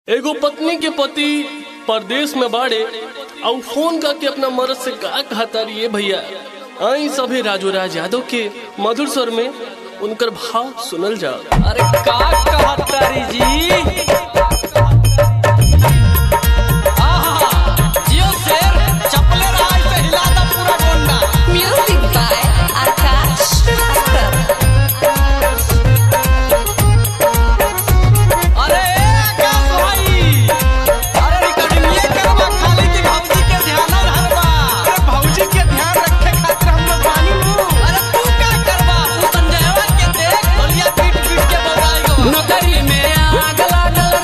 एगो पत्नी के पति परदेश में बाड़े और फोन करके अपना मर्द से का कहता रही भैया आई सभे राजू राज यादव के मधुर स्वर में उनकर भाव सुनल जा अरे का कहतारी जी आहा, जियो शेर चपले राज से हिला दा पूरा Gonda Music by Akash Shrivastava. अरे आकाश भाई अरे रिकॉर्डिंग ये करवा खाली की भौजी के ध्यान रहबा अरे भौजी के ध्यान रखे खातिर हम लोग बानी हूं अरे तू का करबा तू संजयवा के देख ढोलिया पीट पीट के बजाई गो नौकरी में आग लागल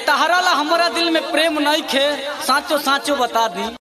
तहरा ला हमारा दिल में प्रेम नहीं खे साचो साचो बता दी